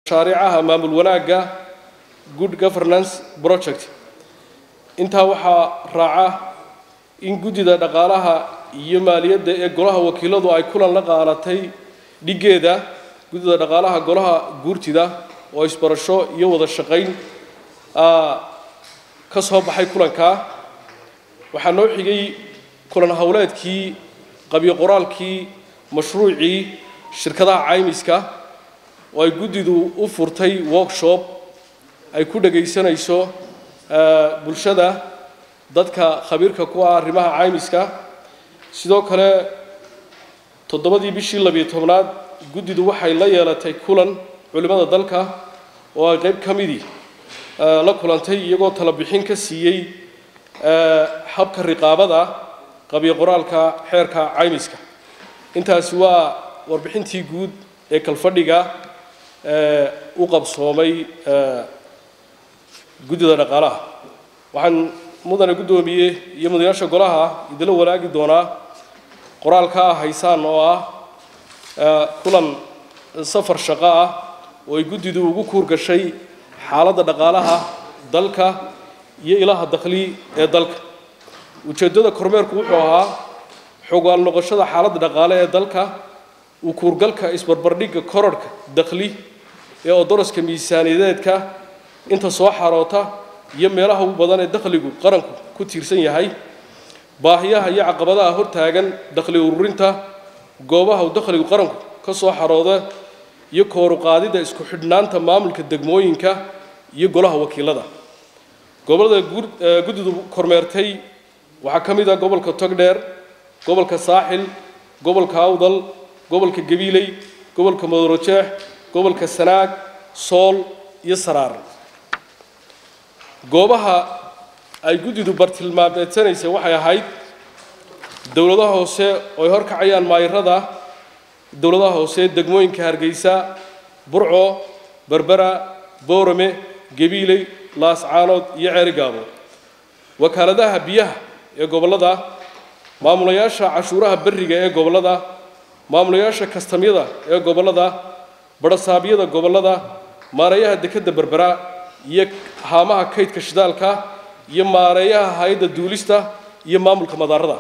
mashaariicaha maamul wanaagga good governance project intaa waxaa raaca in guddida dhaqaalaha iyo maaliyadda ee golaha wakiiladu ay kulan la qaadatay dhiggeeda guddida dhaqaalaha golaha guurtida oo isbarasho iyo wada shaqayn ka soo baxay kulankaa waxaa noo xigay kulan howleedkii qabyo qoraalkii mashruucii shirkadaha caymiska oo ay guddidu u furtay workshop ay ku dhagaysanayso bulshada dadka khabiirka ku ah arrimaha caymiska sidoo kale toddobadii bishii labiyo tobnaad guddidu waxay la yeelatay kulan culimmada dalka oo ay qayb ka midii la kulantay iyagoo tala bixin ka siiyey habka riqaabada qabyo qoraalka xeerka caymiska intaasi waa warbixintii guud ee kalfadhiga u qabsoomay guddida dhaqaalaha waxaan mudane guddoomiye iyo mudanayaasha golaha idinla wanaagi doonaa qoraalka ah haysaan oo ah kulan safar shaqo ah oo ay guddidu ugu kuur gashay xaaladda dhaqaalaha dalka iyo ilaha dakhli ee dalka ujeeddada kormeerku wuxuu ahaa xogaal noqoshada xaaladda dhaqaale ee dalka u kuurgalka isbarbardhigga korarhka dakhli ee odoroska miisaaniyadeedka inta soo xaroota iyo meelaha ugu badan ee dakhligu qaranku ku tiirsan yahay baahiyaha iyo caqabadaha hortaagan dakhli ururinta goobaha uu dakhligu qaranku ka soo xarooda iyo kooruqaadida isku xidhnaanta maamulka degmooyinka iyo golaha wakiilada gobollada guddidu kormeertay waxaa ka mid ah gobolka togdheer gobolka saaxil gobolka awdal gobolka gabiiley gobolka madorojeex gobolka sanaag sool iyo saraar goobaha ay guddidu bartilmaameedsanaysay waxay ahayd dowladaha hoose oo ay horkacayaan maayirada dowladaha hoose degmooyinka hargeysa burco berbera boorame gabiiley laascaanood iyo ceerigaabo wakaaladaha biyaha ee gobollada maamulayaasha cashuuraha berriga ee gobollada maamulayaasha kastamyada ee gobollada badhasaabyada gobollada maareeyaha dekedda berbera iyo haamaha kaydka shidaalka iyo maareeyaha hay-adda duulista iyo maamulka madaarada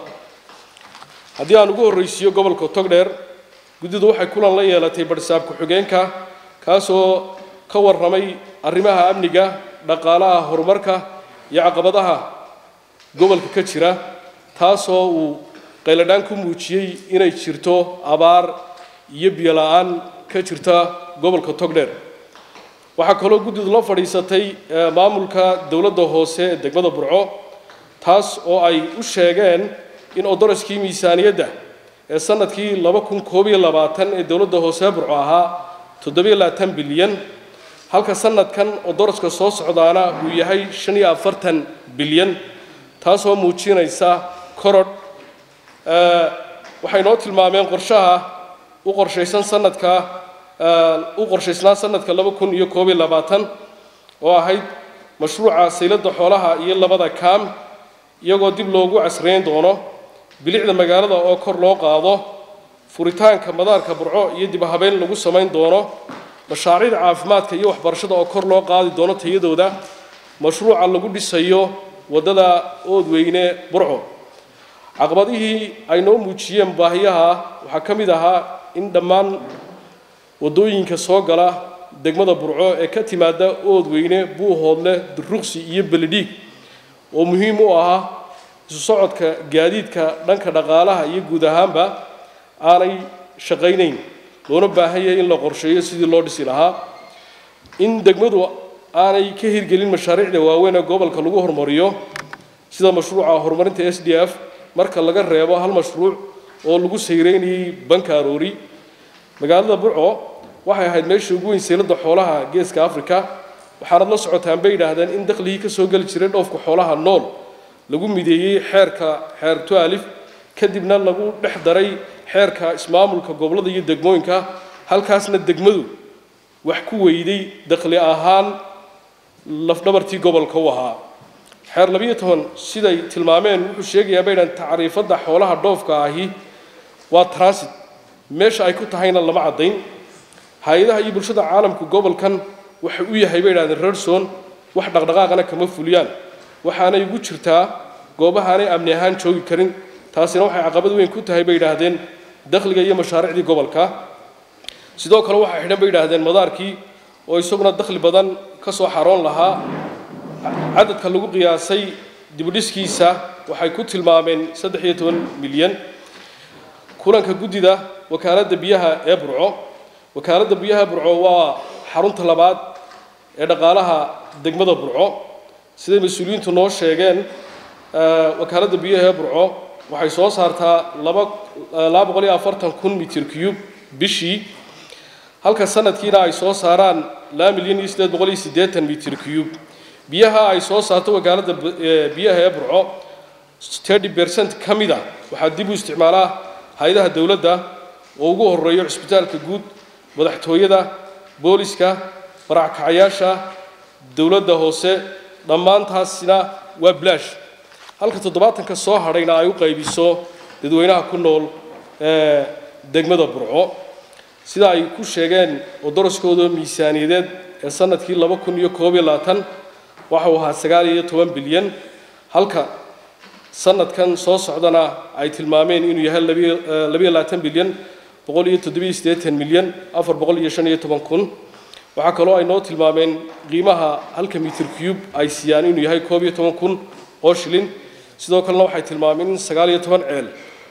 haddii aan ugu horraysiiyo gobolka togdheer guddidu waxay kulan la yeelatay badhisaab ku-xigeenka kaasoo ka warramay arrimaha amniga dhaqaalaha horumarka iyo caqabadaha gobolka ka jira taasoo uu qayladhaan ku muujiyey inay jirto abaar iyo biyo la-aan ka jirta gobolka togdheer waxaa kaloo guddidu la fadhiisatay maamulka dowladda hoose ee degmada burco taas oo ay u sheegeen in odoroskii miisaaniyadda ee sanadkii laba kun koob iyo labaatan ee dowladda hoose burco ahaa toddobiyo labaatan bilyan halka sanadkan odoroska soo socdaana uu yahay shan iyo afartan bilyan taasoo muujinaysa korodh waxay noo tilmaameen qorshaha u qorshaysan sanadka u qorshaysnaa sanadka laba kun iyo koob iyo labaatan oo ahayd mashruuca sayladda xoolaha iyo labada kaam iyagoo dib loogu casrayn doono bilicda magaalada oo kor loo qaado furitaanka madaarka burco iyo dib habeyn lagu samayn doono mashaariicda caafimaadka iyo waxbarashada oo kor loo qaadi doono tayadooda mashruuca lagu dhisayo waddada oodweyne burco caqabadihii ay noo muujiyeen baahiyaha waxaa ka mid ahaa in dhammaan waddooyinka soo gala degmada burco ee ka timaada oodweyne buuhoodle duruqsi iyo belidhiig oo muhiim u ahaa isu socodka gaadiidka dhanka dhaqaalaha iyo guud ahaanba aanay shaqaynayn loona baahan yahay in la qorsheeyo sidii loo dhisi lahaa in degmadu aanay ka hirgelin mashaariicda waaweyn ee gobolka lagu horumariyo sida mashruuca horumarinta s d f marka laga reebo hal mashruuc oo lagu sayreynayay banka aroori magaalada burco waxay ahayd meeshii ugu weyn sayladda xoolaha geeska africa waxaanad la socotaan bay yidhaahdeen in dakhligii ka soo geli jiray dhoofka xoolaha nool lagu mideeyey xeerka xeer tualif kadibna lagu dhex daray xeerka ismaamulka gobollada iyo degmooyinka halkaasna degmadu wax ku weyday dakhli ahaan lafdhabartii gobolka u ahaa xeer labiyo toban siday tilmaameen wuxuu sheegayaa bay dhahan tacriifadda xoolaha dhoofka ahi waa transit meesha ay ku tahayna lama caddayn hay-adaha iyo bulshada caalamku gobolkan waxa u yahay bay idhahdeen rerson wax dhaqdhaqaaqana kama fuliyaan waxaanay ugu jirtaa goobahaanay amni ahaan joogi karin taasina waxay caqabad weyn ku tahay bay yidhaahdeen dakhliga iyo mashaariicdii gobolka sidoo kale waxaa xidhan bay yidhaahdeen madaarkii oo isaguna dakhli badan ka soo xaroon lahaa cadadka lagu qiyaasay dibudhiskiisa waxay ku tilmaameen saddex iyo toban milyan kulanka guddida wakaaladda biyaha ee burco wakaaladda biyaha burco waa xarunta labaad ee dhaqaalaha degmada burco siday mas-uuliyiintu noo sheegeen wakaaladda biyaha ee burco waxay soo saartaa laba laba boqol iyo afartan kun mitir cube bishii halka sanadkiina ay soo saaraan laba milyan iyo siddeed boqol iyo siddeetan mitir cube biyaha ay soo saarto wakaaladda biyaha ee burco thirty percent ka mid a waxaa dib u isticmaalaa hay-adaha dowladda oo ugu horeeyo cisbitaalka guud madaxtooyada booliska barackacayaasha dowladda hoose dhammaantaasina waa blaash halka toddobaatanka soo hadhayna ay u qaybiso dadweynaha ku nool ee degmada burco sida ay ku sheegeen oo daraskooda miisaaniyadeed ee sanadkii laba kun iyo koob iyo labaatan waxau ahaa sagaal iyo toban bilyan halka sanadkan soo socdana ay tilmaameen inuu yahay labiyo labaatan bilyan boqol iyo toddobiyo siddeetan milyan afar boqol iyo shan iyo toban kun waxaa kaloo ay noo tilmaameen qiimaha halka mitir cube ay siiyaan inuu yahay koob iyo toban kun oo shilin sidoo kalena waxay tilmaameen in sagaal iyo toban ceel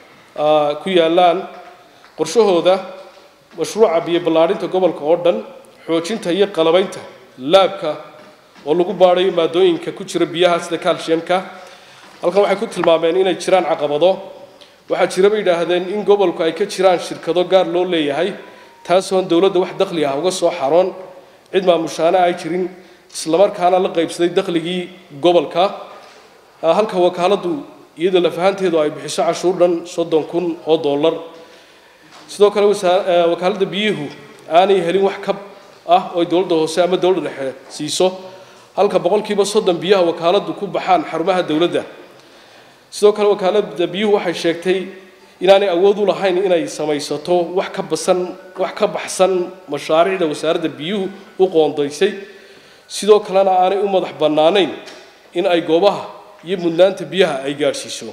ku yaallaan qorshahooda mashruuca biyo ballaadhinta gobolka oo dhan xoojinta iyo qalabaynta laabka oo lagu baadhayo maadooyinka ku jira biyaha sida calciumka halkan waxay ku tilmaameen inay jiraan caqabado waxaa jira bay yidhaahdeen in gobolku ay ka jiraan shirkado gaar loo leeyahay taasoon dowladda wax dakhli ah uga soo xaroon cid maamushaana ay jirin islamarkaana la qaybsaday dakhligii gobolka halka wakaaladdu iyadoo lafahanteedu ay bixiso cashuur dhan soddon kun oo dollar sidoo kale wakaaladda biyuhu aanay helin wax kab ah oo dowladda hoose ama dowladda dhexe siiso halka boqolkiiba soddon biyaha wakaaladdu ku baxaan xarumaha dowladda sidoo kale wakaaladda biyuhu waxay sheegtay inaanay awood u lahayn inay samaysato wax ka basan wax ka baxsan mashaariicda wasaaradda biyuhu u qoondaysay sidoo kalena aanay u madax bannaanayn in ay goobaha iyo mudnaanta biyaha ay gaadhsiiso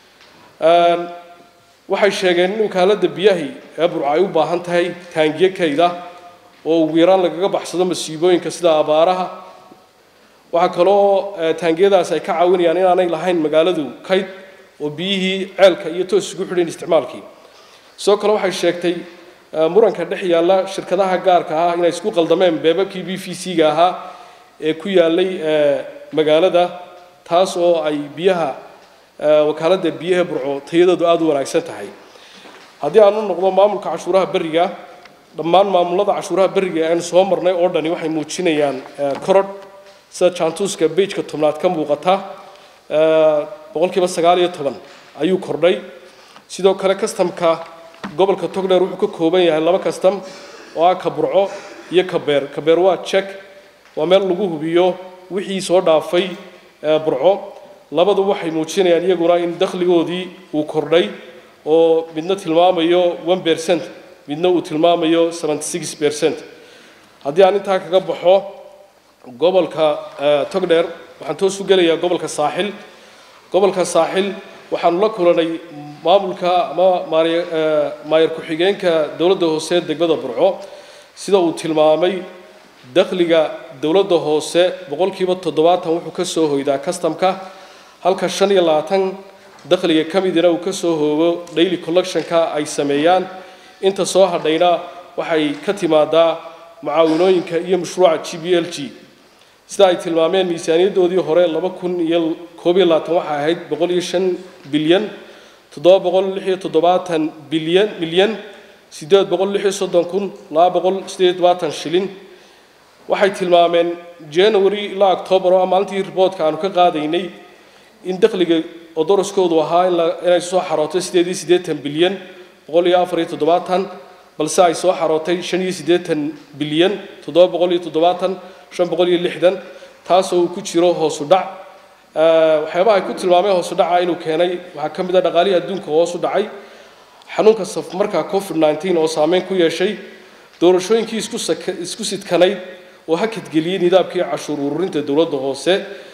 waxay sheegeen in wakaaladda biyahi ee burco ay u baahan tahay taangiyo kayda oo ugu yaraan lagaga baxsado masiibooyinka sida abaaraha waxaa kaloo taangiyadaas ay ka caawinayaan inaanay lahayn magaaladu kayd oo biyihii ceelka iyo toos isugu xidhayn isticmaalkii sidoo kale waxay sheegtay muranka dhex yaalla shirkadaha gaarka ah inay isku qaldameen beebabkii b v c-ga ahaa ee ku yaallay magaalada taas oo ay biyaha wakaaladda biyaha burco tayadoodu aada u wanaagsan tahay haddii aan u noqdo maamulka cashuuraha berriga dhammaan maamulada cashuuraha berriga ee aynu soo marnay oo dhani waxay muujinayaan korodh sida jaantuuska beijka tobnaad ka muuqata boqolkiiba sagaal iyo toban ayuu kordhay sidoo kale kastamka gobolka togdheer wuxuu ka kooban yahay laba kastam oo ah ka burco iyo kabeer kabeer waa jek waa meel lagu hubiyo wixii soo dhaafay burco labadu waxay muujinayaan iyaguna in dakhligoodii uu kordhay oo midna tilmaamayo one percent midna uu tilmaamayo seventy six percent haddii aan intaa kaga baxo gobolka togdheer waxaan toos u gelayaa gobolka saaxil gobolka saaxil waxaanu la kulanay maamulka ama maayar ku-xigeenka dowladda hoose degmada burco sida uu tilmaamay dakhliga dowladda hoose boqolkiiba toddobaatan wuxuu ka soo hoydaa kastamka halka shan iyo labaatan dakhliga ka midina uu ka soo hoogo daily collectionka ay sameeyaan inta soo hadhayna waxay ka timaadaa mucaawinooyinka iyo mashruuca g b l g sida ay tilmaameen miisaaniyaddoodii hore laba kun iyo koob iyo labaatan waxay ahayd boqol iyo shan bilyan toddoba boqol lix iyo toddobaatan bilyan milyan siddeed boqol lix iyo soddon kun laba boqol siddeed iyo toddobaatan shilin waxay tilmaameen january ilaa octoobar oo maalintii riboodka aanu ka qaadaynay in dakhliga oo daraskoodu ahaa inay soo xarootay siddeed iyo siddeetan bilyan boqol iyo afar iyo toddobaatan balse ay soo xarootay shan iyo siddeetan bilyan toddoba boqol iyo toddobaatan shan boqol iyo lixdan taasoo uu ku jiro hoosu dhac waxyaabaha ay ku tilmaameen hoosu dhaca inuu keenay waxaa ka mid ah dhaqaalihii adduunka hoosu dhacay xanuunka safmarka covid nneteen oo saameyn ku yeeshay doorashooyinkii isku saka- isku sidkanayd oo hakadgeliyey nidaamkii cashuur ururinta dowladda hoose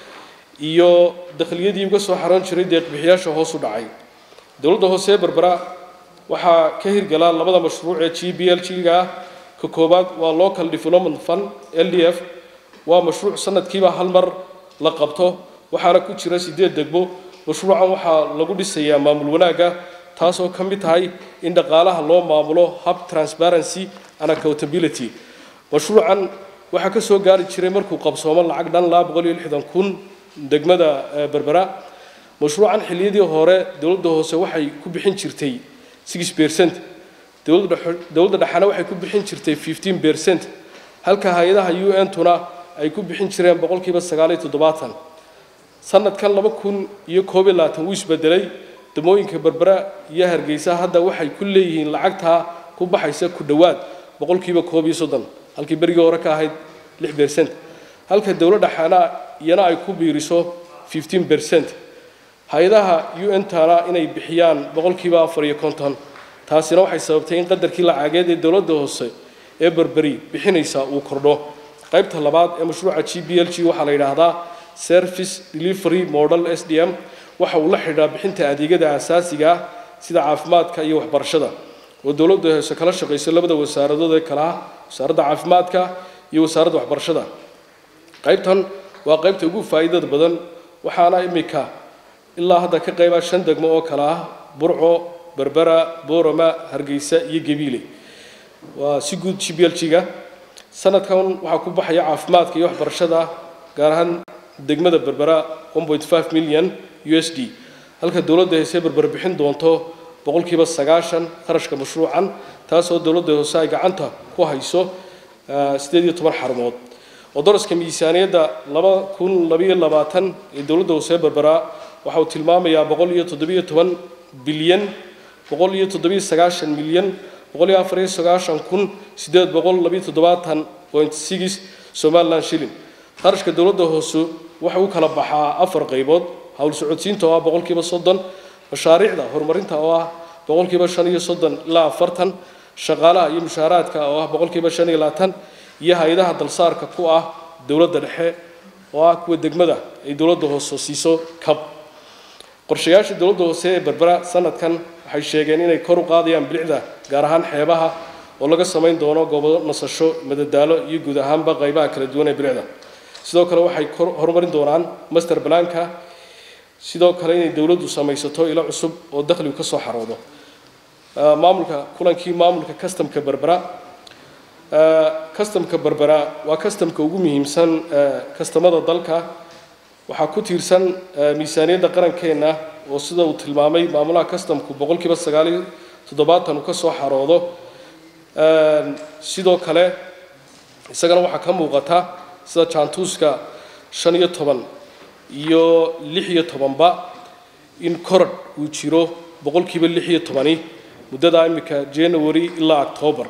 iyo dakhliyadii uga soo xaroon jiray deeqbixiyaasha hoos u dhacay dowladda hoose ee berbera waxaa ka hirgala labada mashruuc ee g b l g-ga ah ka koowaad waa local development fund l d f waa mashruuc sanadkiiba hal mar la qabto waxaana ku jira sideed degmo mashruucan waxaa lagu dhisayaa maamul wanaagga taasoo ka mid tahay in dhaqaalaha loo maamulo hub transparency and accountability mashruucan waxaa ka soo gaari jiray markuu qabsoomo lacag dhan laba boqol iyo lixdan kun degmada eh, berbera mashruucan xilliyadii hore dowladda hoose waxay ku bixin jirtay six percent dowladda dhexe- dowladda dhexena waxay ku bixin jirtay fifteen percent halka hay-adaha u n tuna ay ku bixin jireen boqolkiiba sagaal iyo toddobaatan sanadkan laba kun iyo koob iyo labaatan wuu isbedelay damooyinka berbera iyo hargeysa hadda waxay ku leeyihiin lacagtaa ku baxaysa ku dhowaad boqolkiiba koob iyo soddon halkii berigii hore ka ahayd lix percent halka dowladda xana iyana ay ku biiriso fifteen percent hay-adaha u n tana inay bixiyaan boqolkiiba afar iyo konton taasina waxay sababtay in qadarkii lacageed ee dowladda hoose ee berberi bixinaysa uu kordho qaybta labaad ee mashruuca g b l g waxaa la yidhaahdaa service delivery model s d m waxa uu la xidhiidhaa bixinta adeegyada aasaasiga ah sida caafimaadka iyo waxbarashada oo dowladda hoose kala shaqayso labada wasaaradood ee kala ah wasaaradda caafimaadka iyo wasaaradda waxbarashada qaybtan waa qaybta ugu faa'iidada badan waxaana imika ilaa hadda ka qayba shan degmo oo kale ah burco berbera boorama hargeysa iyo gabiile waa si guud g b l g-ga sanadkan waxaa ku baxaya caafimaadka iyo waxbarashada gaar ahaan degmada berbera 1.5 milyan u s d halka dowladda hoose berber bixin doonto boqolkiiba sagaashan kharashka mashruucan taasoo dowladda hoose ay gacanta ku hayso eh, sideed iyo toban xarumood oo daraska miisaaniyadda laba kun labayo labaatan ee dowladda hoose berbera waxa uu tilmaamayaa boqol iyo toddobiyo toban bilyan boqol iyo toddobiyo sagaashan milyan boqol iyo afar iyo sagaashan kun sideed boqol labiyo toddobaatan point six somaliland shilling qarashka dowladda hoose waxa uu kala baxaa afar qaybood hawl socodsiinta oo ah boqolkiiba soddon mashaariicda horumarinta oo ah boqolkiiba shan iyo soddon ilaa afartan shaqaalaha iyo mushaaraadka oo ah boqolkiiba shan iyo labaatan iyo hay-adaha dalsaarka ku ah dowladda dhexe oo ah kuwa degmada ay dowladda hoose siiso kab qorshayaasha dowladda hoose ee berbera sanadkan waxay sheegeen inay kor u qaadayaan bilicda gaar ahaan xeebaha oo laga samayn doono goobo nasasho madadaalo iyo guud ahaanba qaybaha kala duwan ee bilicda sidoo kale waxay kor- horumarin doonaan master blanka sidoo kale inay dowladdu samaysato ilo cusub oo dakhligu ka soo xaroodo Ah, maamulka kulankii maamulka customka berbera customka berbera waa customka ugu muhiimsan eh, kastamada dalka waxaa ku tiirsan eh, miisaaniyadda qarankeenna oo sida uu tilmaamay maamulaha customku boqolkiiba sagaal iyo toddobaatan uu ka soo xaroodo Eh, sidoo kale isagana waxaa ka muuqata sida jaantuuska shan iyo toban iyo lix iyo tobanba in korad uu jiro boqolkiiba lix iyo tobani muddada imika january ilaa october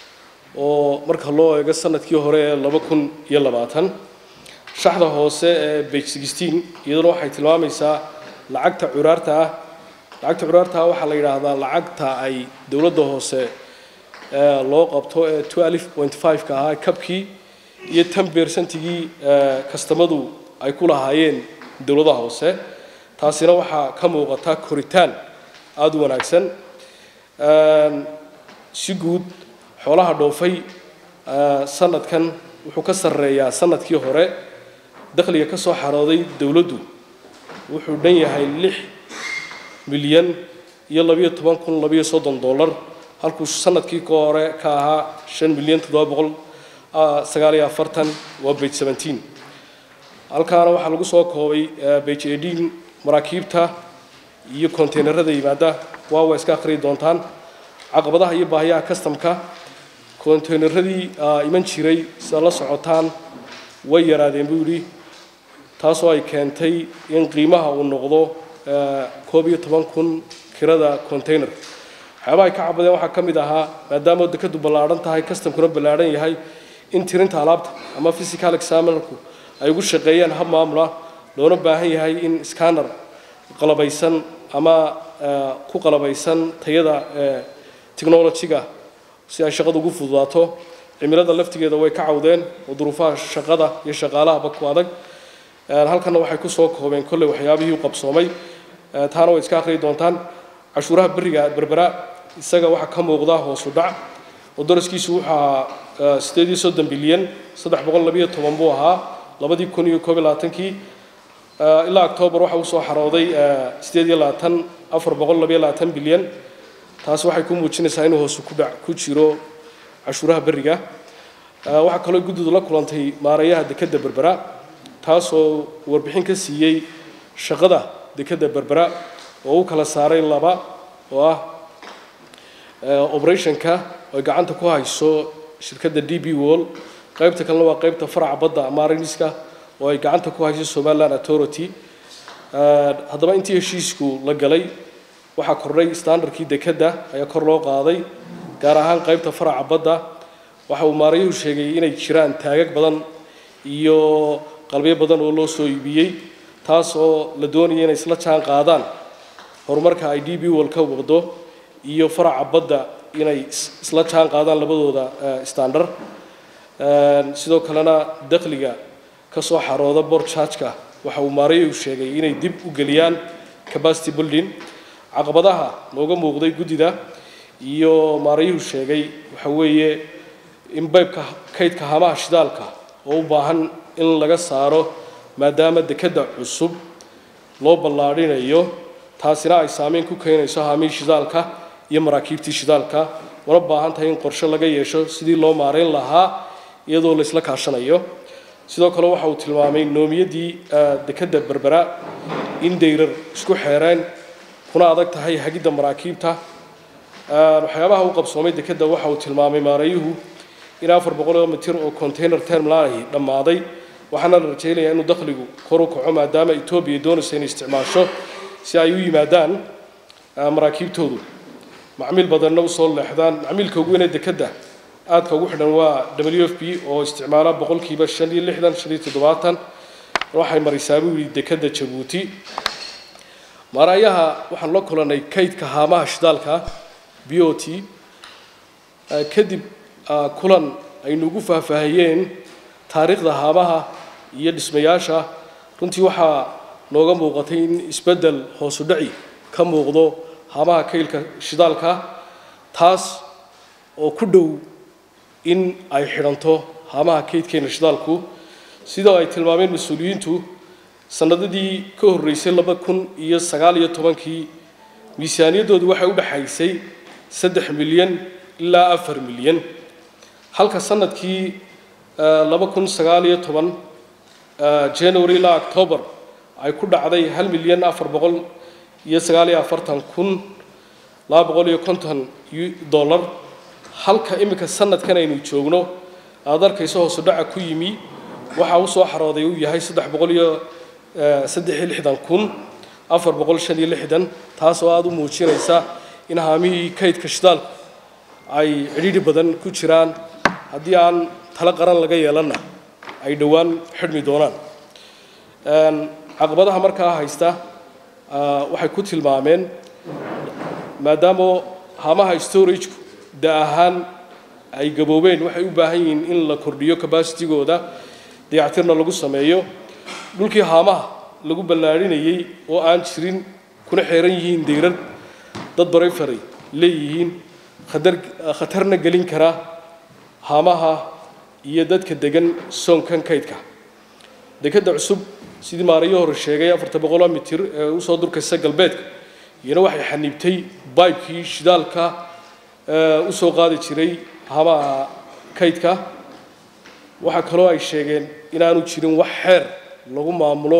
oo marka loo eego sanadkii hore ee laba kun iyo labaatan shaxda hoose ee bage sixteen iyaduna waxay tilmaamaysaa lacagta curaarta ah lacagta curaarta ah waxaa la yidhaahdaa lacagta ay dowladda hoose ee loo qabto ee twelve point five-ka ahaa kabkii iyo tan beersantigii kastamadu ay ku lahaayeen dowladaha hoose taasina waxaa ka muuqata koritaan aada u wanaagsan Een, si guud xoolaha dhoofay eh, sanadkan wuxuu ka sarreeyaa sanadkii hore dakhliga ka soo xarooday dowladdu wuxuu dhan yahay lix milyan iyo labiyo toban kun labiyo soddon dollar halkuu sanadkii ka hore ka ahaa shan milyan toddoba boqol ah, sagaal iyo afartan waa bage seventeen halkaana waxaa lagu soo koobay eh, bage eighteen maraakiibta iyo konteynerada yimaada waa waa iska akhriyi doontaan caqabadaha iyo baahiyaha kastamka konteyneradii ah, iman jiray sida la socotaan way yaraadeen buu yidhi taasoo ay keentay in qiimaha uu noqdo eh, koob iyo toban kun kirada konteyner waxyaabaha ay ka cabadeen waxaa ka mid ahaa maadaama dekadu ballaadhan tahay kastamkuna ballaadhan yahay in tirinta alaabta ama physical examinerku ay ugu shaqeeyaan hab maamula loona baahan yahay in scanner qalabaysan ama eh, ku qalabaysan tayada eh, technology-ga si ay shaqada ugu fududaato cimilada laftigeeda way ka cawdeen oo duruufaha shaqada iyo shaqaalahaba ku adag halkanna waxay kusoo koobeen kolley waxyaabihii u qabsoomay taana way iska akhriyi doontaan cashuuraha beriga berbera isaga waxaa ka muuqda hoosu dhac oo daraskiisu wuxuu ahaa sideed iyo soddon bilyan saddex boqol labiyo toban buu ahaa labadii kun iyo koob iyo labaatankii ilaa octoobar waxa uu soo xarooday sideed iyo labaatan afar boqol labiyo labaatan bilyan taasi waxay ku muujinaysaa inuu hoosu ku dhac ku jiro cashuuraha beriga waxaa kaloo guddidu la kulantay maareeyaha dekedda berbera taasoo warbixin ka siiyey shaqada dekedda berbera oo u kala saaray laba oo ah operationka ay gacanta ku hayso shirkadda d b wall qaybta kalena waa qaybta faraca badda mariniska oo ay gacanta ku hayso somaliland authority haddaba intii heshiisku la galay waxaa kordhay standardkii dekedda ayaa kor loo qaaday gaar ahaan qaybta faraca badda waxa uu maarayuhu sheegay inay jiraan taagag badan iyo qalbyo badan oo loo soo iibiyey taas oo la doonaya inay isla jaan qaadaan horumarka ay d b wall ka waqdo iyo faraca badda inay isla jaan qaadaan labadooda standard sidoo kalena dakhliga ka soo xarooda bor chargeka waxa uu maarayuhu sheegay inay dib u geliyaan capacity building caqabadaha nooga muuqday guddida iyo maarayuhu sheegay waxa weeye in baybka kaydka hamaha shidaalka oo u baahan in laga saaro maadaama dekedda cusub loo ballaadhinayo taasina ay saameyn ku keenayso haamihii shidaalka iyo maraakiibtii shidaalka una baahan tahay in qorshe laga yeesho sidii loo maarayn lahaa iyadoo la isla kaashanayo sidoo kale waxa uu tilmaamay noomiyadii dekedda berbera in dayrar isku xeereen kuna adag tahay hagidda maraakiibta waxyaabaha u qabsoomay dekedda waxa uu tilmaamay maareeyuhu in afar boqol mitir oo container terminalahi dhammaaday waxaana la rajaynayaa inuu dakhligu kor u kaco maadaama etoobiya doonaysa inay isticmaasho si ay u yimaadaan maraakiibtoodu macmiil badanna usoo leexdaan macmiilka ugu weynee dekedda aadka ugu xidhan waa w f b oo isticmaala boqolkiiba shan iyo lixdan shan iyo toddobaatan waxay maraysaa buu yidhi dekedda jabuuti maaraayaha waxaan la kulanay kaydka haamaha shidaalka b o t kadib kulan aynu ugu faahfaahiyeen taariikhda haamaha iyo dhismayaasha runtii waxaa nooga muuqatay in isbeddel hoosu dhaci ka muuqdo haamaha kaylka shidaalka taas oo ku dhow in ay xidhanto haamaha kaydkeena shidaalku sidoo ay tilmaameen mas-uuliyiintu sanadadii ka horreysay laba kun iyo sagaal iyo tobankii miisaaniyaddoodu waxay u dhexaysay saddex milyan ilaa afar milyan halka sanadkii laba kun sagaal iyo toban january ilaa october ay ku dhacday hal milyan afar boqol iyo sagaal iyo afartan kun laba boqol iyo konton dollar halka iminka sanadkan aynu joogno aada arkayso hoosu dhaca ku yimi waxa u soo xarooday uu yahay saddex boqol iyo saddex iyo lixdan kun afar boqol shan iyo lixdan taas oo aada u muujinaysa in haamihii kaydka shidaalku ay cidhiidhi badan ku jiraan haddii aan talo qaran laga yeelanna ay dhowaan xidhmi doonaan caqabadaha markaa haysta waxay ku tilmaameen maadaama haamaha storagku da ahaan ay gaboobeen waxay u baahan yihiin in la kordhiyo cabacitigooda dayactirna lagu sameeyo dhulkii haamaha lagu ballaadhinayey oo aan jirin kuna xeeran yihiin dayrad dad barayfaray leeyihiin khatarna gelin kara haamaha iyo dadka degan soonkan kaydka dekedda cusub sidii maarayo hore sheegay afarta boqoloo mitir ee usoo durkaysa galbeedka iyana waxay xaniibtay baybkii shidaalka usoo qaadi jiray haamaha kaydka waxaa kaloo ay sheegeen inaanu jirin wax xeer lagu maamulo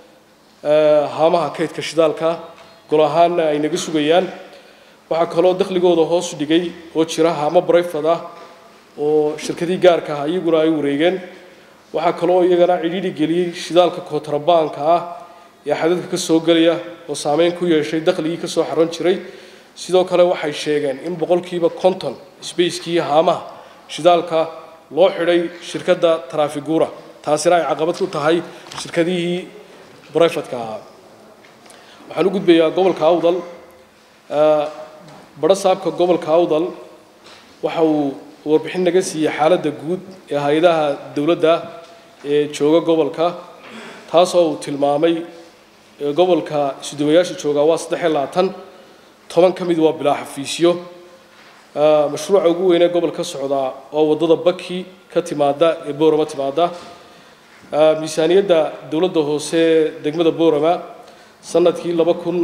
haamaha kaydka shidaalka gol ahaanna ay naga sugayaan waxaa kaloo dakhligooda hoos dhigay oo jira haamo brayfad ah oo shirkadii gaarka ah iyaguna ay wareegeen waxaa kaloo iyagana cidhiidhi geliyey shidaalka kootrabaanka ah ee xadadka ka soo gelaya oo saameyn ku yeeshay dakhligii ka soo xaron jiray sidoo kale waxay sheegeen in boqolkiiba konton sbacekii haamaha shidaalka loo xidhay shirkadda trafigura taasina ay caqabad ku tahay shirkadihii brifadka ahaa waxaan u gudbayaa gobolka awdal badho saabka gobolka awdal waxa uu warbixin naga siiyey xaaladda guud ee hay-adaha dowladda ee jooga gobolka taasoo uu tilmaamay gobolka isuduwayaasha joogaa waa saddex iyo labaatan toban ka mid waa bilaa xafiisyo mashruuca ugu weynee gobol ka socdaa waa waddada baki ka timaada ee boorama timaada miisaaniyadda dowladda hoose degmada boorama sanadkii laba kun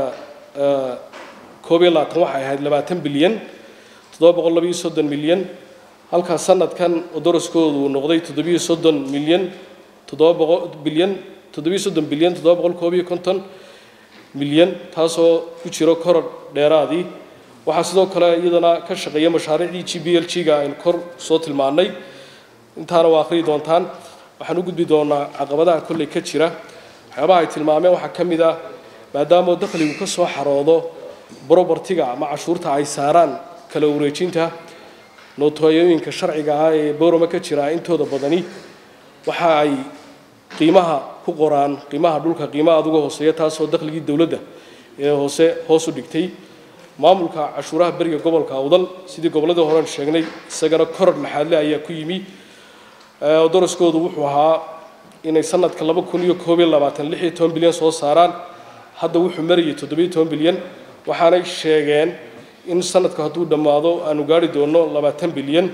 koob iyo labaatan waxay ahayd labaatan bilyan toddoba boqol labayo soddon milyan halkaa sanadkan daraskoodu uu noqday toddobiyo soddon milyan toddoba boqol bilyan toddobiyo soddon bilyan toddoba boqol koob iyo konton milyan taasoo ku jiro koror dheeraadii waxaa sidoo kale iyadana ka shaqeeya mashaariicdii g b l g-ga aynu kor soo tilmaannay intaana waa akhriyi doontaan waxaan u gudbi doonaa caqabadaha kolley ka jira waxyaabaha ay tilmaameen waxaa ka mid ah maadaama dakhligu ka soo xaroodo brobertiga ama cashuurta ay saaraan kala wareejinta nootooyooyinka sharciga ah ee boorama ka jira intooda badani waxa ay qiimaha ku qoraan qiimaha dhulka qiimaha aduga hooseeya taasoo dakhligii dowladda ee hoose hoos u dhigtay maamulka cashuuraha beriga gobolka awdal sidii gobolladii horean sheegnay isagana koror laxaadle ayaa ku yimi daraskoodu wuxuu ahaa inay sanadka laba kun iyo koob iyo labaatan lix iyo toban bilyan soo saaraan hadda wuxuu marayay toddobiyo toban bilyan waxaanay sheegeen in sanadka hadduu dhammaado aanu gaari doono labaatan bilyan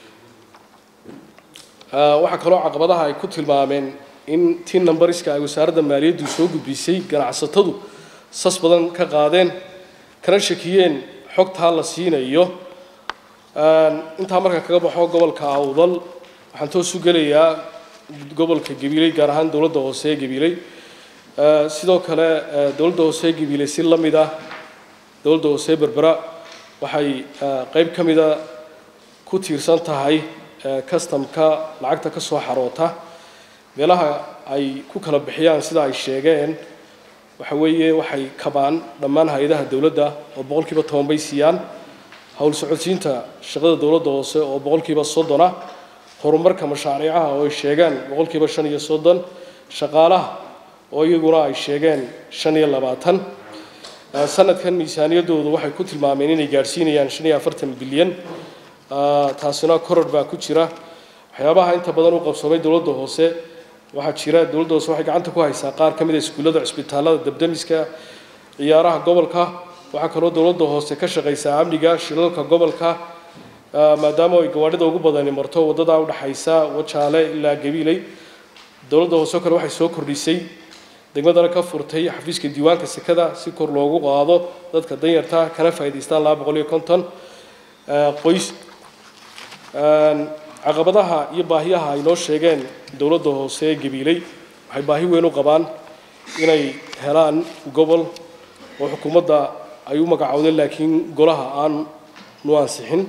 waxaa kaloo caqabadaha ay ku tilmaameen in tii numbariska ay wasaaradda maaliyaddu soo gudbisay ganacsatadu sas badan ka qaadeen kana shakiyeen xogtaa la siinayo intaa marka kaga baxo gobolka awdal waxaan toos u gelayaa gobolka gabiiley gaar ahaan dowladda hoose ee gabiiley sidoo kale dowladda hoose ee gabiiley si la mid ah dowladda hoose ee berbera waxay qayb ka mida ku tiirsan tahay customka lacagta ka soo xaroota meelaha ay ku kala bixiyaan sida ay sheegeen waxa weeye waxay kabaan dhammaan hay-adaha dowladda oo boqolkiiba toban bay siiyaan howl socodsiinta shaqada dowladda hoose oo boqolkiiba soddon ah horumarka mashaariicaha oo ay sheegeen boqolkiiba shan iyo soddon shaqaalaha oo iyaguna ay sheegeen shan iyo labaatan sanadkan miisaaniyaddoodu waxay ku tilmaameen inay gaadhsiinayaan shan iyo afartan bilyan taasina koror baa ku jira waxyaabaha inta badan u qabsoomay dowladda hoose waxaa jira dowladda hoose waxay gacanta ku haysaa qaar ka mid a iskuullada cisbitaalada dabdamiska ciyaaraha gobolka waxaa kaloo dowladda hoose ka shaqaysaa amniga shilalka gobolka maadaama ay gawaadhida ugu badani marto waddada udhaxaysa wajaale ilaa gabiiley dowladda hoose kale waxay soo kordhisay degmadana ka furtay xafiiska diiwaanka sekada si kor loogu qaado dadka danyarta kana faa'idaystaan laba boqol iyo konton qoys caqabadaha iyo baahiyaha ay noo sheegeen dowladda hoose ee gabiiley waxay baahi weyn u qabaan inay helaan gobol oo xukuumadda ay u magacowdeen laakiin golaha aan nu ansixin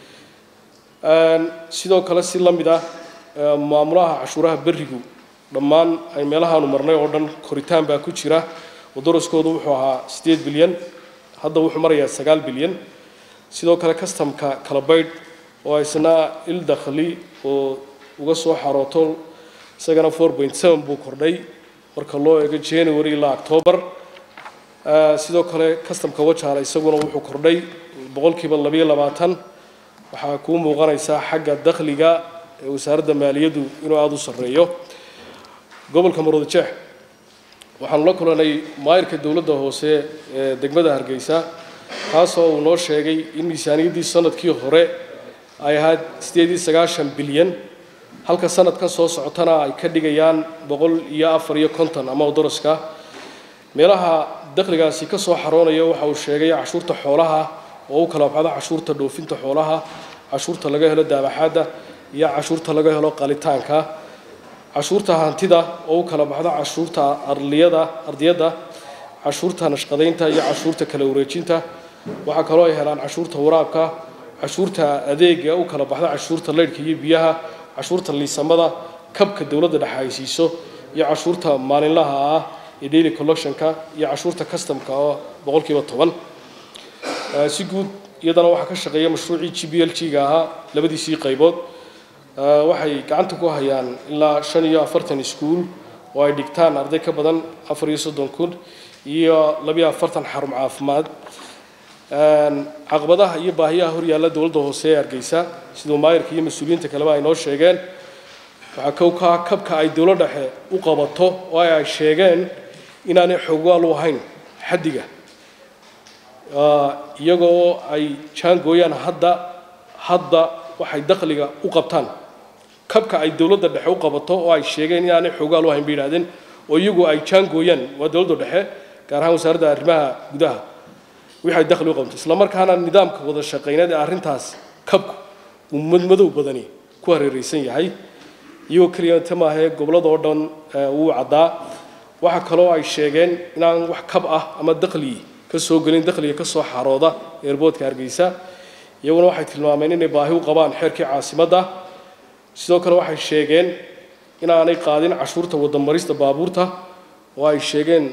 sidoo kale si la mid ah maamulaha cashuuraha berigu dhammaan ay meelahaanu marnay oo dhan koritaan baa ku jira oo daraskoodu wuxuu ahaa siddeed bilyan hadda wuxuu marayaa sagaal bilyan sidoo kale customka kala baydh oo isna il dakhli oo uga soo xarooto isagana four point seven buu kordhay marka loo eego january ilaa octoobar sidoo kale customka wajaale isaguna wuxuu kordhay boqolkiiba labayo labaatan waxaa kuu muuqanaysaa xagga dakhliga ee wasaaradda maaliyaddu inuu aada u sarreeyo gobolka maroodijeex waxaanu la kulanay maayirka dowladda hoose ee degmada hargeysa taasoo uu noo sheegay in miisaaniyaddii sanadkii hore ay ahayd siddeed iyo sagaashan bilyan halka sanadkan soo socotana ay ka dhigayaan boqol iyo afar iyo konton ama daraska meelaha dakhligaasi ka soo xaroonaya waxa uu sheegay cashuurta xoolaha oo u kala baxdo cashuurta dhoofinta xoolaha cashuurta laga helo daabaxaadda iyo cashuurta laga helo qalitaanka cashuurta hantida oo u kala baxdo cashuurta arliyada ardiyadda cashuurta nashqadaynta iyo cashuurta kala wareejinta waxaa kaloo ay helaan cashuurta waraabka cashuurta adeega u kala baxda cashuurta leydhka iyo biyaha cashuurta liisamada kabka dowladda dhexe ay siiso iyo cashuurta maalinlaha ah ee daily collectionka iyo cashuurta customka oo boqolkiiba toban si guud iyadana waxaa ka shaqeeya mashruucii g b l g-ga ahaa labadiisii qaybood waxay gacanta ku hayaan ilaa shan iyo afartan iskuul oo ay dhigtaan arday ka badan afar iyo soddon kun iyo labiyo afartan xarun caafimaad caqabadaha iyo baahiyaha horyaalla dowladda hoose ee hargeysa siduu maayirka iyo mas-uuliyiinta kaleba ay noo sheegeen waxaa kowkaa kabka ay dowlad dhexe u qabato oo ay sheegeen inaanay xogwaal u ahayn xaddiga iyagoo ay jaangooyaan hadda hadda waxay dakhliga u qabtaan kabka ay dowladda dhexe u qabato oo ay sheegeen inaanay xogwaal u ahayn bay yidhahdeen oo iyagu ay jaangooyaan waa dowladda dhexe gaar ahaan wasaaradda arrimaha gudaha wixii ay dakhli u qabto isla markaana nidaamka wada shaqayneed ee arrintaas kabku uu madmadow badani ku hareeraysan yahay iyagoo keliyata maahee gobollada oo dhan wuu caddaa waxaa kaloo ay sheegeen inaan wax kab ah ama dakhli ka soo gelin dakhliga ka soo xarooda eerboodka hargeysa iyaguna waxay tilmaameen inay baahi u qabaan xeerkii caasimadda sidoo kale waxay sheegeen inaanay qaadin cashuurta wadamarista baabuurta oo ay sheegeen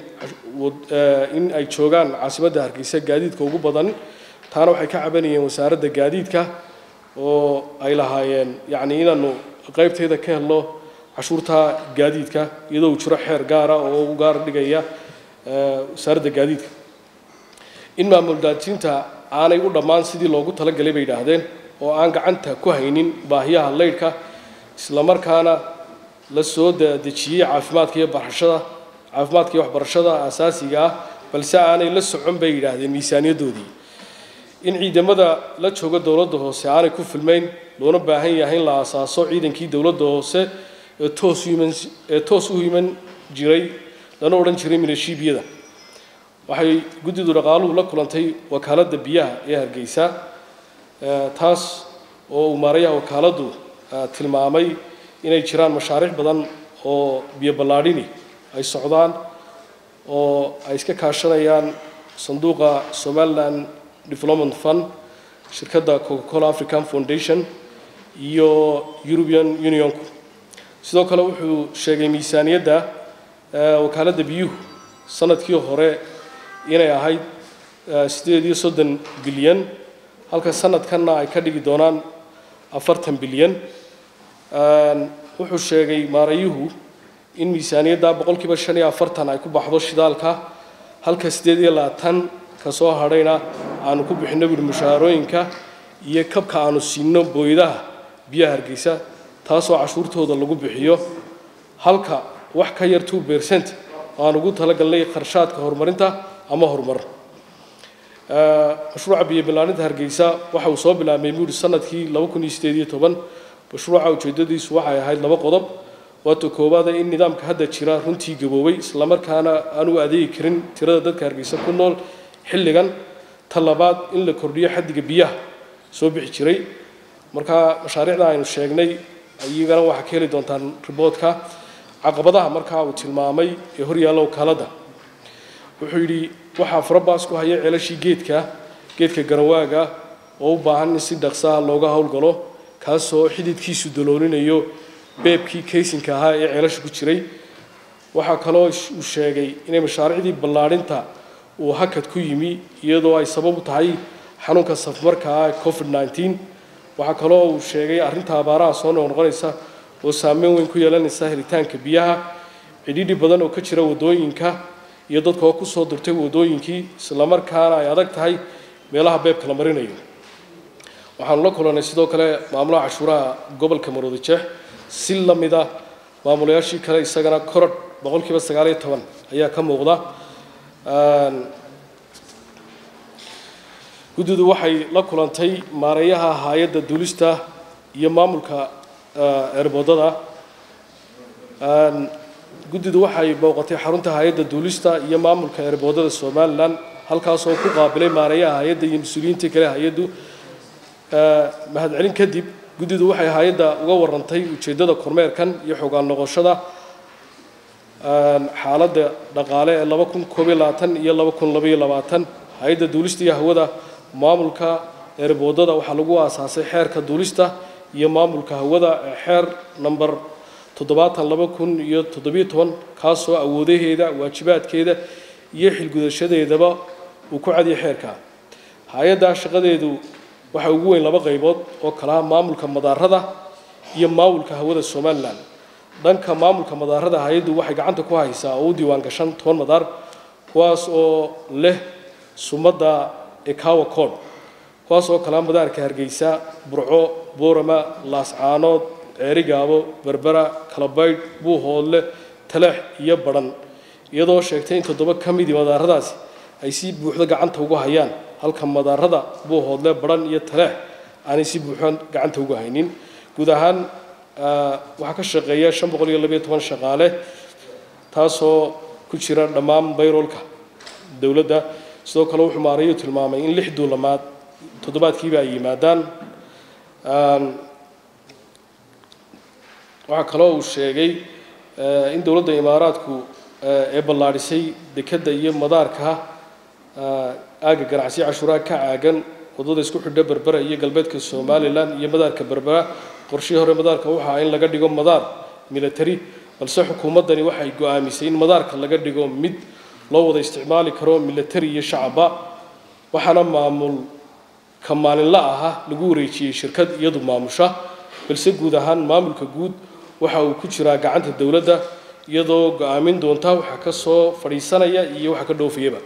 in ay joogaan caasimadda hargeysa gaadiidka ugu badan taana waxay ka cabanayeen wasaaradda gaadiidka oo ay lahaayeen yacni inaanu qaybteeda ka helno cashuurta gaadiidka iyadoo uu jiro xeer gaara oo u gaar dhigaya wasaaradda gaadiidka in maamul daadjinta aanay u dhammaan sidii loogu talagalay bay yidhaahdeen oo aan gacanta ku haynin baahiyaha leydhka islamarkaana la soo dejiyey caafimaadka iyo barashada caafimaadka iyo waxbarashada asaasiga ah balse aanay la socon bay yidhaahdeen miisaaniyaddoodii in ciidamada la jooga dowladda hoose aanay ku filmayn loona baahan yahay in la aasaaso ciidankii dowladda hoose ee toos u iman ee toos u iman jiray lana odhan jiray milashiibiyada waxay guddidu dhaqaaluhu la kulantay wakaaladda biyaha ee hargeysa taas oo uu maarayaha wakaaladdu tilmaamay inay jiraan mashaariic badan oo biyo ballaadhini ay socdaan oo ay iska kaashanayaan sanduuqa somaliland development fund shirkadda coca cola african foundation iyo european unionku sidoo kale wuxuu sheegay miisaaniyadda wakaaladda biyuhu sanadkii hore inay ahayd sideed iyo soddon bilyan halka sanadkanna ay ka dhigi doonaan afartan bilyan wuxuu sheegay maarayuhu in miisaaniyadda boqolkiiba shan iyo afartan ay ku baxdo shidaalka halka siddeed iyo labaatan ka soo hadhayna aanu ku bixinno buhi mushaharooyinka iyo kabka aanu siinno booydaha biyaha hargeysa taasoo cashuurtooda lagu bixiyo halka wax ka yar two percent aan ugu talagalnay kharshaadka horumarinta ama horumar mashruuca biyo bilaaninta hargeysa waxa uu soo bilaabmay buuri sanadkii laba kun iyo sideed iyo toban mashruuca ujeeddadiisu waxay ahayd laba qodob waata koowaada in nidaamka hadda jira runtii gaboobay islamarkaana aan u adeegi karin tirada dadka hargeysa ku nool xilligan ta labaad in la kordhiyo xaddiga biyaha soo bixi jiray marka mashaariicda aynu sheegnay iyagana waxaa ka heli doontaan riboodka caqabadaha markaa uu tilmaamay ee horyaalla wakaaladda wuxuu yidhi waxaa farabaas ku haya ceelashii geedka geedka garanwaaga oo u baahan in si dhaqsaha looga howlgalo kaasoo xididkiisu daloolinayo beebkii kaysinka ahaa ee ceelasha ku jiray waxaa kaloo uu sheegay inay mashaariicdii ballaadhinta uu hakad ku yimi iyadoo ay sabab u tahay xanuunka safmarka ah ee covid nneteen waxaa kaloo uu sheegay arrinta abaaraha soo noqnoqonaysa oo saameyn weyn ku yeelanaysa helitaanka biyaha cidhidhi badan oo ka jira waddooyinka iyo dadka oo kusoo durtay waddooyinkii islamarkaana ay adag tahay meelaha beebka la marinayo waxaanu la kulannay sidoo kale maamulaha cashuuraha gobolka maroodi jeex si la mid ah maamulayaashii kale isagana korodh boqolkiiba sagaal iyo toban ayaa ka muuqda guddidu waxay la kulantay maareeyaha hay-adda duulista iyo maamulka eerboodada guddidu waxay booqatay xarunta hay-adda duulista iyo maamulka eerboodada somalilan halkaasoo ku qaabilay maareeyaha hay-adda iyo mas-uuliyiintii kale hay-addu mahadcelin kadib guddidu waxay hay-adda uga warantay ujeeddada kormeerkan iyo xogaan noqoshada xaaladda dhaqaale ee laba kun koob iyo labaatan iyo laba kun laba iyo labaatan hay-adda duulista iyo hawada maamulka eerboodada waxaa lagu aasaasay xeerka duulista iyo maamulka hawada ee xeer number toddobaatan laba kun iyo toddobiyo toban kaasoo awoodaheeda waajibaadkeeda iyo xilgudashadeedaba uu ku cadiyay xeerka hay-adda shaqadeedu waxaa ugu weyn laba qaybood oo kalaha maamulka madaarada iyo maamulka hawada somalilan dhanka maamulka madaarada hay-addu waxay gacanta ku haysaa oo u diiwaan gashan toban madaar kuwaas oo leh sumadda ee kawa cod kuwaas oo kalea madaarka hargeysa burco boorama laascaanood ceerigaabo berbera kalabaydh buuhoodle taleex iyo badhan iyadoo sheegtay in toddoba ka midii madaaradaasi ay si buuxdo gacanta ugu hayaan halka madaarada buuhoodle badhan iyo taleex aanay si buuxdo gacanta ugu haynin guud ahaan waxaa ka shaqeeya shan boqol iyo labayo toban shaqaale taasoo ku jira dhammaan bayroolka dowladda sidoo kale wuxuu maarayu tilmaamay in lix duulamaad toddobaadkiiba ay yimaadaan waxaa kaloo uu sheegay in dowladda imaaraadku ee ballaadhisay dekedda iyo madaarka aagga ganacsiya cashuuraha ka caagan waddada isku xidha berbera iyo galbeedka somalilan iyo madaarka berbera qorshihii hore madaarka waxaa in laga dhigo madaar military balse xukuumaddani waxay go-aamisay in madaarka laga dhigo mid loo wada isticmaali karo military iyo shacabba waxaana maamul ka maalinla aha lagu wareejiyey shirkad iyadu maamusha balse guud ahaan maamulka guud waxa uu ku jiraa gacanta dowladda iyadoo go-aamin doonta waxa ka soo fadhiisanaya iyo waxa ka dhoofayaba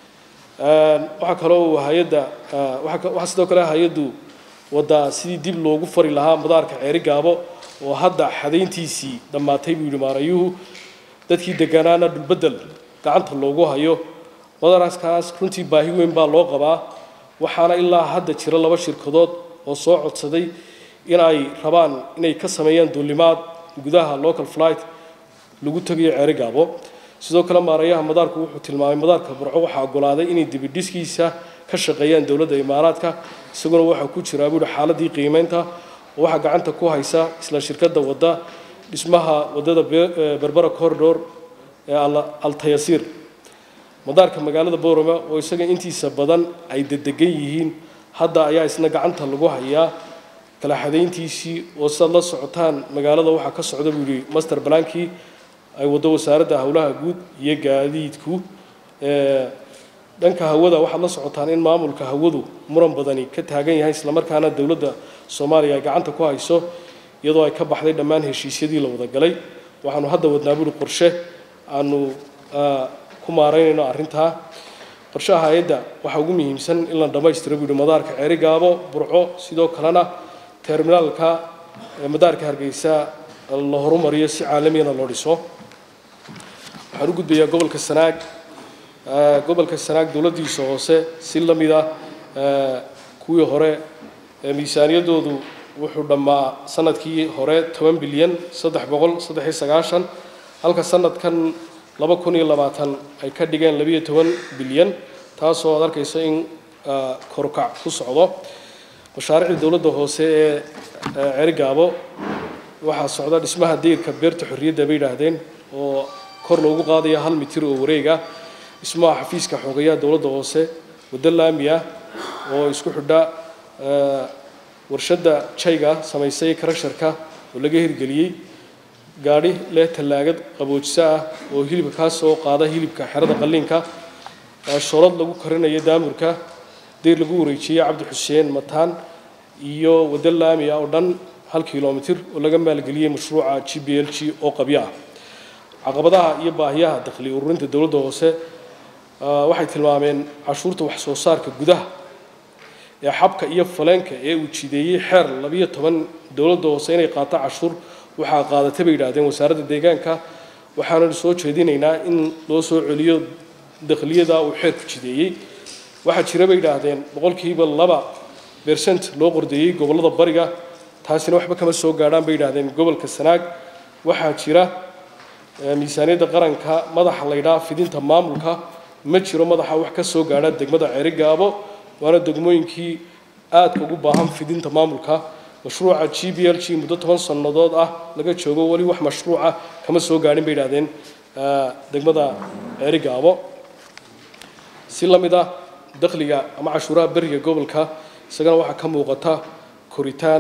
waxaa kaloo uu hay-adda waxaa sidoo kale hay-addu waddaa sidii dib loogu fari lahaa madaarka ceeri gaabo oo hadda xadayntiisii dhammaatay buu yidhi maarayuhu dadkii degganaana dhulbeddel gacanta loogu hayo madaraskaas runtii baahi weyn baa loo qabaa waxaana ilaa hadda jira laba shirkadood oo soo codsaday in ay rabaan inay ka sameeyaan duulimaad gudaha local flight lagu tegayo ceeri gaabo sidoo kale maarayaha madaarku wuxuu tilmaamay madaarka burco waxaa ogolaaday inay dibidhiskiisa ka shaqeeyaan dowladda imaaraadka isaguna waxaa ku jiraa buuhi xaaladii qiimeynta oo waxaa gacanta ku haysa isla shirkadda wadda dhismaha waddada berbera corridor ee altayasiir madaarka magaalada boorama oo isaga intiisa badan ay dedegan yihiin hadda ayaa isna gacanta lagu hayaa kala xadayntiisii oo sidaad la socotaan magaalada waxaa ka socda buu yihi master blankii ay waddo wasaaradda howlaha guud iyo gaadiidku dhanka hawada waxaad la socotaan in maamulka hawadu muran badani ka taagan yahay islamarkaana dowladda soomaaliya ay gacanta ku hayso iyadoo ay ka baxday dhammaan heshiisyadii la wada galay waxaanu hadda wadnaa buuri qorshe aanu ku maaraynayno arrintaa qorshaha hay-adda waxaa ugu muhiimsan in la dhammaystiro buuhi madaarka ceeri gaabo burco sidoo kalena terminaalka madaarka hargeysa la horumariyo si caalamiyana loo dhiso waxaan u gudbayaa gobolka sanaag gobolka sanaag dowladdiisa hoose si la mid ah kuwii hore miisaaniyaddoodu wuxuu dhammaa sanadkii hore toban bilyan saddex boqol saddex iyo sagaashan halka sanadkan laba kun iyo labaatan ay ka dhigeen labiyo toban bilyan taasoo aad arkayso in korukac ku socdo mashaariicda dowladda hoose ee ceerigaabo waxaa socda dhismaha deyrka beerta xorriyadda bay yidhaahdeen oo kor loogu qaadaya hal mitir oo wareega dhismaha xafiiska xoogayaha dowladda hoose waddo laami ah oo isku xidha warshadda jayga samaysay karasharka oo laga hirgeliyey gaadhi leh tallaagad qaboojisa ah oo hilibka kaa soo qaada hilibka xerada qalliinka shoolad lagu karinayo daamurka deyr lagu wareejiyey cabdi xuseen mataan iyo waddo laami ah oo dhan hal kilomitir oo laga maalgeliyey mashruuca g b l g oo qabyo ah caqabadaha iyo baahiyaha dakhli ururinta dowladda hoose waxay tilmaameen cashuurta wax soo saarka gudaha ee xabka iyo faleenka ee uu jideeyey xeer labiyo toban dowladda hoose inay qaato cashuur waxaa qaadatay bay yidhaahdeen wasaaradda deegaanka waxaananu soo jeedinaynaa in loo soo celiyo dakhliyada uu xeerku jideeyey waxaa jira bay yidhaahdeen boqolkiiba laba bersent loo qordeeyey gobollada bariga taasina waxba kama soo gaadhaan bay yidhaahdeen gobolka sanaag waxaa jira miisaaniyadda qaranka madaxa laydhaa fidinta maamulka ma jiro madaxa wax ka soo gaadha degmada ceerigaabo waana degmooyinkii aadka ugu baahan fidinta maamulka mashruuca g b l g muddo toban sannadood ah laga joogo weli wax mashruuca kama soo gaadhin bay yidhahdeen degmada ceerigaabo si la mid ah dakhliga ama cashuuraha beriga gobolka isagana waxaa ka muuqata koritaan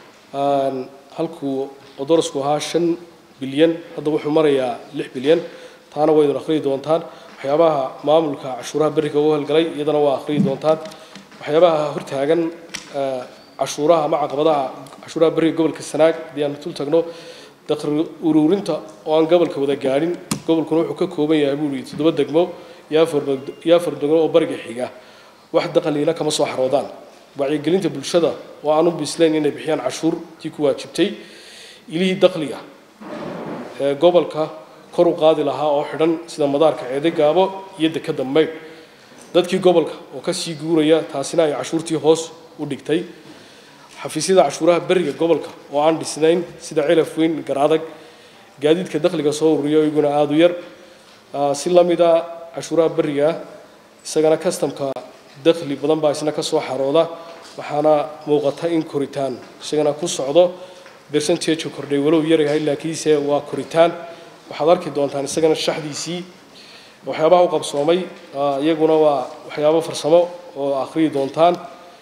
halkuu odorasku ahaa shan bilyan hadda wuxuu marayaa lix bilyan taana waydun akhriyi doontaan waxyaabaha maamulka cashuuraha beriga u halgalay iyadana waa akhriyi doontaan waxyaabaha hortaagan cashuuraha ama caqabadaha cashuuraha beriga gobolka sanaag haddii aan tul tagno dakhli ururinta oo aan gobolka wada gaadhin gobolkuna wuxuu ka kooban yahay buu yihi toddoba degmo iyo afar iyo afar degmo oo bariga xiga wax daqaliina kama soo xaroodaan wacyigelinta bulshada oo aan u bislayn inay bixiyaan cashuurtii ku waajibtay ilihii daqliga ee gobolka kor u qaadi lahaa oo xidhan sida madaarka ceede gaabo iyo dekada maydh dadkii gobolka oo kasii guuraya taasina ay cashuurtii hoos u dhigtay xafiisyada cashuuraha beriga gobolka oo aan dhisnayn sida celaf weyn garaadag gaadiidka dakhliga soo ururiya iyaguna aada u yar si la mid a cashuuraha beriga isagana kastamka dakhli badan baa isna kasoo xarooda waxaana muuqata in koritaan isagana ku socdo percentage kordhay walow yaryahay laakiinse waa koritaan waxaad arki doontaan isagana shaxdiisii waxyaabaha u qabsoomay iyaguna waa waxyaabo farsamo oo akhriyi doontaan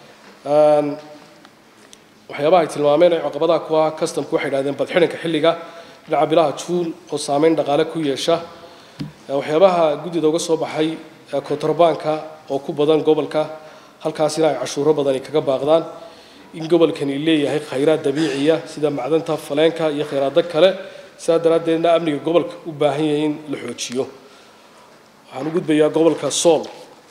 waxyaabaha ay tilmaameen ay caqabadaha ku ah customku waxay idhahdeen badxidhanka xilliga dhinaca bilaha juun oo saameyn dhaqaale ku yeesha waxyaabaha guddida uga soo baxay kontrabanka oo ku badan gobolka halkaasina ay cashuuro badani kaga baaqdaan in gobolkani leeyahay khayraad dabiiciya sida macdanta faleenka iyo khayraado kale sidaa daraaddeedna amniga gobolka u baahan yahay in la xoojiyo waxaan u gudbayaa gobolka sool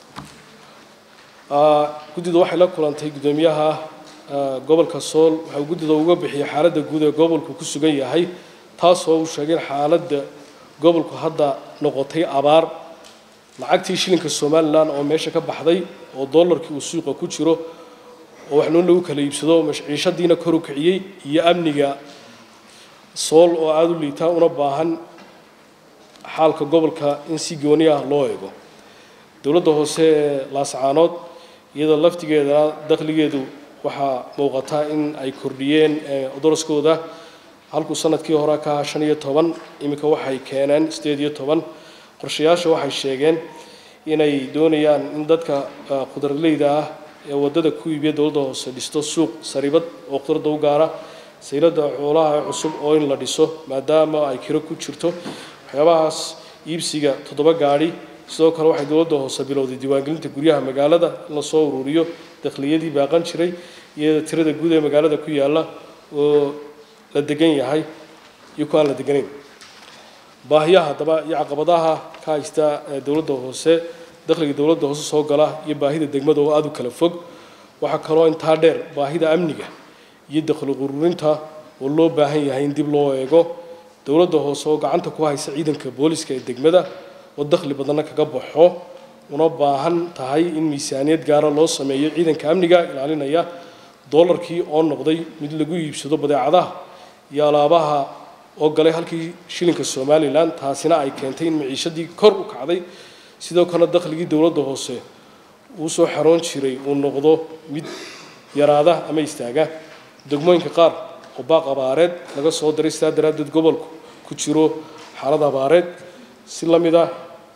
guddidu waxay la kulantay guddoomiyaha gobolka sool waxau guddida uga bixiyay xaaladda guud ee gobolku ku sugan yahay taasoo uu sheegay in xaaladda gobolku hadda noqotay abaar lacagtii shilinka somalilan oo meesha ka baxday oo dollarkii uu suuqa ku jiro oo waxnuun lagu kala iibsado ciishadiina kor u kiciyey iyo amniga sool oo aada u liitaa una baahan xaalka gobolka in si gooni ah loo eego dowladda hoose ee laascaanood iyadoo laftigeedana dakhligeedu waxaa muuqata in ay kordhiyeen daraskooda halkuu sanadkii hore ka ahaa shan iyo toban iminka waxay keeneen sideed iyo toban qorshayaasha waxay sheegeen inay doonayaan in dadka khudraleyda ah ee waddada ku iibiya dowladda hoose dhisto suuq saribad oo khudradda u gaara sayladda xoolaha ee cusub oo in la dhiso maadaama ay kiro ku jirto waxyaabahaas iibsiga toddoba gaadhi sidoo kale waxay dowladda hoose bilowday diiwaangelinta guryaha magaalada in lasoo ururiyo dakhliyadii baaqan jiray iyada tirada guud ee magaalada ku yaalla oo la degan yahay iyo ku aan la deganayn baahiyaha haddaba iyo caqabadaha ka haysta dowladda hoose dakhliga dowladda hoose soo gala iyo baahida degmada oo aada u kala fog waxaa kaloo intaa dheer baahida amniga iyo dakhli ururinta oo loo baahan yahay in dib loo eego dowladda hoose oo gacanta ku haysa ciidanka booliska ee degmada oo dakhli badanna kaga baxo una baahan tahay in miisaaniyad gaara loo sameeyo ciidanka amniga ilaalinaya doolarkii oo noqday mid lagu iibsado badeecadaha iyo alaabaha oo galay halkii shilinka somalilan taasina ay keentay in maciishadii kor u kacday sidoo kalena dakhligii dowladda hoose uu soo xaroon jiray uu noqdo mid yaraada ama istaaga degmooyinka qaar oo baaq abaareed laga soo diray sidaa daraaddeed gobolku ku jiro xaalad abaareed si la mid ah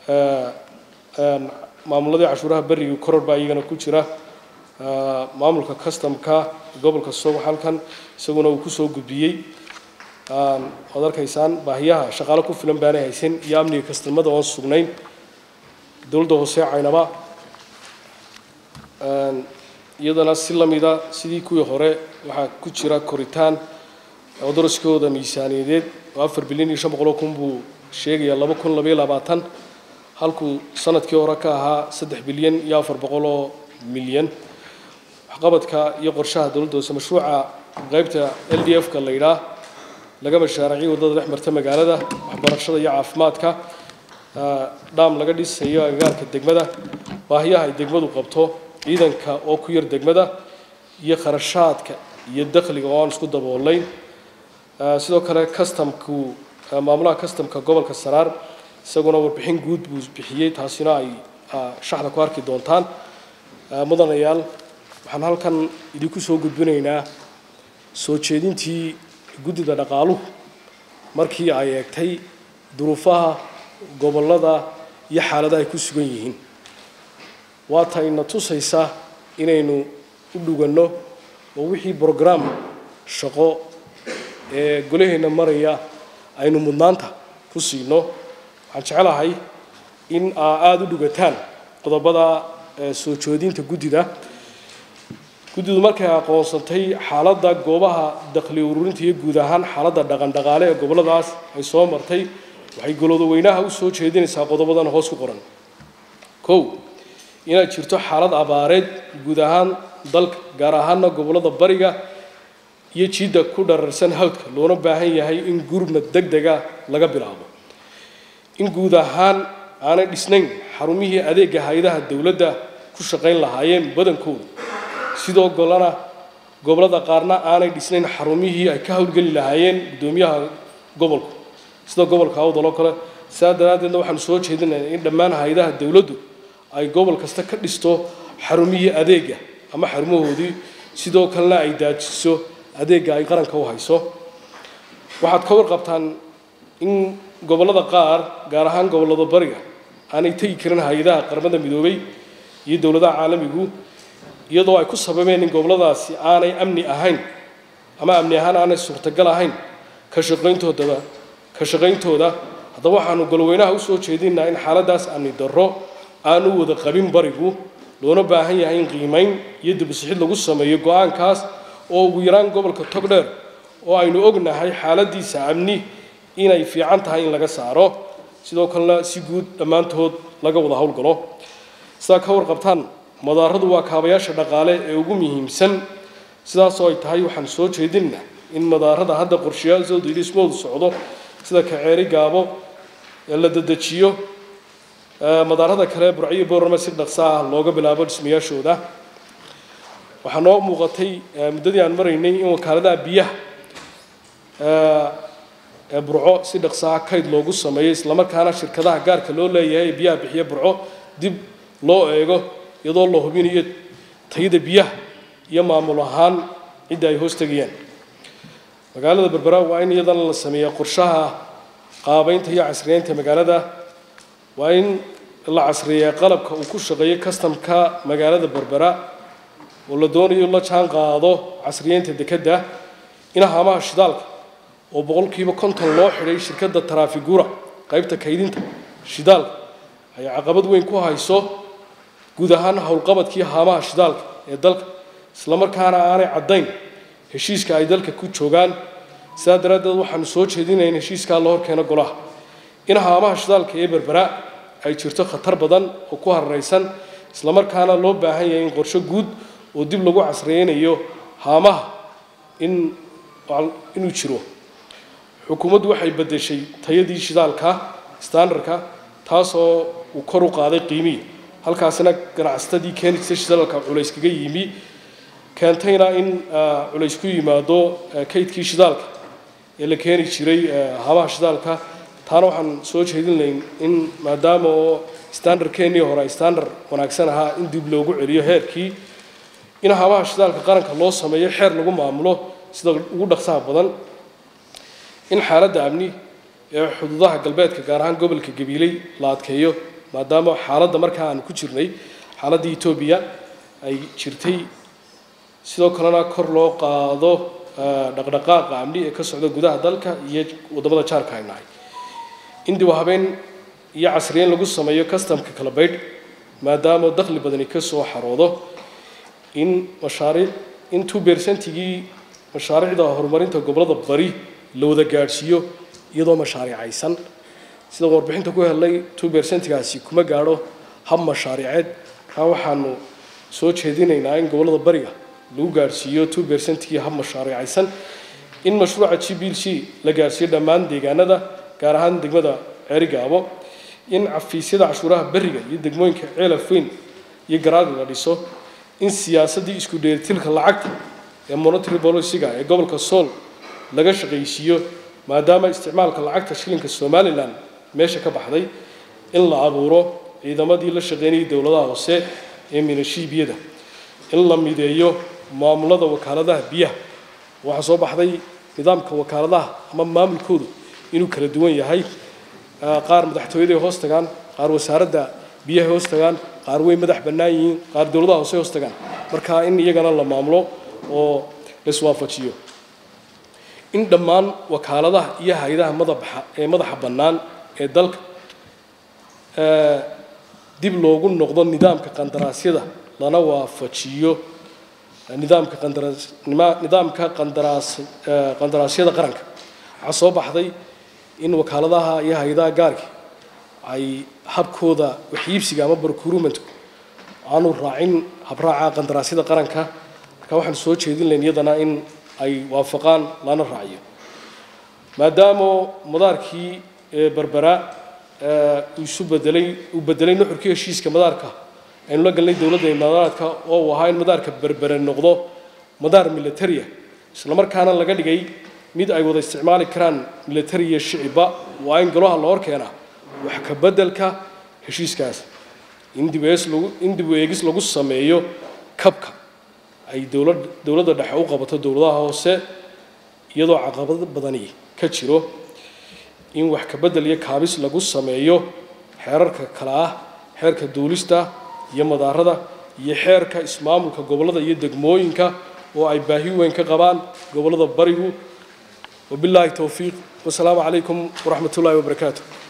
maamuladii cashuuraha beriga koror baa iyagana ku jira maamulka customka gobolka soog halkan isaguna uu kusoo gudbiyey waad arkaysaan baahiyaha shaqaalo ku filan baanay haysan iyo amniga kastamada oon sugnayn dowladda hoose caynaba iyadana si lamida sidii kuwii hore waxaa ku jira koritaan oo daraskooda miisaaniyadeed oo afar bilyan iyo shan boqoloo kun buu sheegayaa laba kun labaiyo labaatan halkuu sanadkii hore ka ahaa saddex bilyan iyo afar boqoloo milyan waxqabadka iyo qorshaha dowladda hoose mashruuca qaybta l d f ka la yidhaah laga mashaaraciyo waddada dhex marta magaalada waxbarashada iyo caafimaadka dhaam laga dhisayo agagaarka degmada baahiyaha ay degmadu qabto ciidanka oo ku yar degmada iyo kharashaadka iyo dakhliga oo aan isku daboolayn sidoo kale customku maamulaha customka gobolka saraar isaguna warbixin guud buu bixiyey taasina ay shaxda ku arki doontaan mudanayaal waxaan halkan idinku soo gudbinaynaa soo jeedintii guddida dhaqaaluhu markii ay eegtay duruufaha gobollada iyo xaaladaha ay ku sugan yihiin waata ina tusaysa inaynu u dhuganno oo wixii brograam shaqo ee golaheenna maraya aynu mudnaanta ku siino waxaan jecelahay in aa aada u dhugataan qodobada soo joodinta guddida guddidu markay aqoonsantay xaaladda goobaha dakhli ururinta iyo guud ahaan xaaladda dhaqandhaqaale ee gobolladaas ay soo martay waxay golowda weynaha u soo jeedinaysaa qodobadan hoos ku qoran kow inay jirto xaalad abaareed guud ahaan dalka gaar ahaana gobollada bariga iyo jiidda ku dhararsan hawdka loona baahan yahay in gurmad deg dega laga bilaabo in guud ahaan aanay dhisnayn xarumihii adeega hay-adaha dowladda ku shaqayn lahaayeen badankooda sidoo golena gobollada qaarna aanay dhisnayn xarumihii ay ka howlgeli lahaayeen guddoomiyaha gobolku sida gobolka awdal oo kale sidaa daraaddeedna waxaanu soo jeedinaynaa in dhammaan hay-adaha dowladdu ay gobol kasta ka dhisto xarumihii adeega ama xarumahoodii sidoo kalena ay daajiso adeegga ay qaranka u hayso waxaad ka warqabtaan in gobollada qaar gaar ahaan gobollada bariga aanay tegi karin hay-adaha qaramada midoobay iyo dowladaha caalamigu iyadoo ay ku sababeen in gobolladaasi aanay amni ahayn ama amni ahaan aanay suurtagal ahayn ka shaqayntoodaba ka shaqayntooda haddaba waxaanu golweynaha usoo jeedinaa in xaaladaas amni darro aanu wada qabin barigu loona baahan yahay in qiimayn iyo dibusixid lagu sameeyo go-aankaas oo ugu yaraan gobolka togdheer oo aynu ognahay xaaladiisa amni inay fiican tahay in laga saaro sidoo kalena si guud dhammaantood laga wada howlgalo sidaa ka warqabtaan madaaradu waa kaabayaasha dhaqaale ee ugu muhiimsan sidaasoo ay tahay waxaan soo jeedinna in madaarada hadda qorshayaashoodu ilismoodu socdo sida kaceeri gaabo ee la dedejiyo madaarada kale burciyo boorama si dhaqso ah looga bilaabo dhismayaashooda waxaa noo muuqatay muddadii aan maraynay in wakaaladaha biyaha ee burco si dhaqsaha kayd loogu sameeyo islamarkaana shirkadaha gaarka loo leeyahay ee biyaha bixiya burco dib loo eego iyadoo la hubinayo tayada biyaha iyo maamul ahaan cidda ay hoos tegayaan magaalada berbera waa in iyadana la sameeya qorshaha qaabeynta iyo casriyeynta magaalada waa in la casriyeeya qalabka uu ku shaqeeyo kastamka magaalada berbera oo la doonayo la jaan qaado casriyeynta dekedda in haamaha shidaalka oo boqolkiiba konton loo xidhay shirkadda taraafigura qaybta kaydinta shidaalka ay caqabad weyn ku hayso guud ahaan howlqabadkii haamaha shidaalka ee dalka islamarkaana aanay caddayn heshiiska ay dalka ku joogaan sidaa daraaddeed waxaanu soo jeedinaya in heshiiskaa la horkeeno golaha in haamaha shidaalka ee berbera ay jirto khatar badan oo ku hararaysan islamarkaana loo baahan yahay in qorsho guud oo dib lagu casriyeynayo haamaha in inuu jiro xukuumaddu waxay beddeshay tayadii shidaalka standardka taasoo uu kor u qaaday qiimihii halkaasina ganacsatadii keeni jirtay shidaalka culays kaga yimi keentayna in culays ku yimaado kaydkii shidaalka ee la keeni jiray haamaha shidaalka taana waxaan soo jeedinlayn in maadaama oo standardkeennii hore ay standard wanaagsan ahaa in dib loogu celiyo heerkii in haamaha shidaalka qaranka loo sameeyo xeer lagu maamulo sida ugu dhaqsaha badan in xaaladda amni ee xuduudaha galbeedka gaar ahaan gobolka gabiiley la adkeeyo maadaama xaaladda markaa aanu ku jirnay xaaladda etoobiya ay jirtay sidoo kalena kor loo qaado dhaqdhaqaaqa amni ee ka socda gudaha dalka iyo waddamada jaarka ay nahay in dib u habeen iyo casriyeyn lagu sameeyo customka kala baydh maadaama dakhli badani ka soo xaroodo in mashaariic in two percentigii mashaariicda horumarinta gobollada bari la wada gaadhsiiyo iyadoo mashaariicaysan sida warbixinta ku helnay two percentigaasi kuma gaadho hab mashaariiceed kaa waxaanu soo jeedinaynaa in gobollada bariga lagu gaadhsiiyo two percentigii hab mashaariicaysan in mashruuca g b c la gaadhsiiyo dhammaan deegaanada gaar ahaan degmada ceerigaabo in cafiisyada cashuuraha beriga iyo degmooyinka ceelafweyn iyo garaadi la dhiso in siyaasaddii isku dheelitilka lacagta ee monetary policyga ee gobolka sool laga shaqaysiiyo maadaama isticmaalka lacagta shilinka somalilan meesha ka baxday in la abuuro ciidamadii la shaqeynayay dowladaha hoose ee minashiibiyada in la mideeyo maamulada wakaaladaha biyaha waxaa soo baxday nidaamka wakaaladaha ama maamulkoodu inuu kala duwan yahay qaar madaxtooyaday hoos tagaan qaar wasaaradda biyahay hoos tagaan qaar way madax bannaan yihiin qaar dowladaha hoose hoos tagaan marka in iyagana la maamulo oo la iswaafajiyo in dhammaan wakaaladaha iyo hay-adaha madaxa ee madaxa bannaan ee dalka dib loogu noqdo nidaamka qandaraasyada lana waafajiyo nidaamka qandaraas nidaamka qandaraas qandaraasyada qaranka waxaa soo baxday in wakaaladaha iyo hay-adaha gaarka ay habkooda waxiibsiga ama procurement aanu raacin habraaca qandaraasyada qaranka marka waxaan soo jeedin lahayn iyadana in ay waafaqaan lana raaciyo maadaama madaarkii berbera uu isu bedelay uu bedelay nuxurkii heshiiska madaarka aynu la galnay dowladda imaaraadka oo uu ahaa in madaarka berbere noqdo madaar militaria islamarkaana laga dhigay mid ay wada isticmaali karaan militari iyo shicibba waa in golaha la hor keenaa wax ka beddelka heshiiskaas in dib lagu in dib u eegis lagu sameeyo kabka ay dowlad dowladda dhexe u qabato dowladaha hoose iyadoo caqabado badani ka jiro in wax ka beddel iyo kaabis lagu sameeyo xeerarka kale ah xeerka duulista iyo madaarada iyo xeerka ismaamulka gobollada iyo degmooyinka oo ay baahi weyn ka qabaan gobollada barigu wabilaahi towfiiq wasalaamu calaykum waraxmat ullaahi wabarakaatu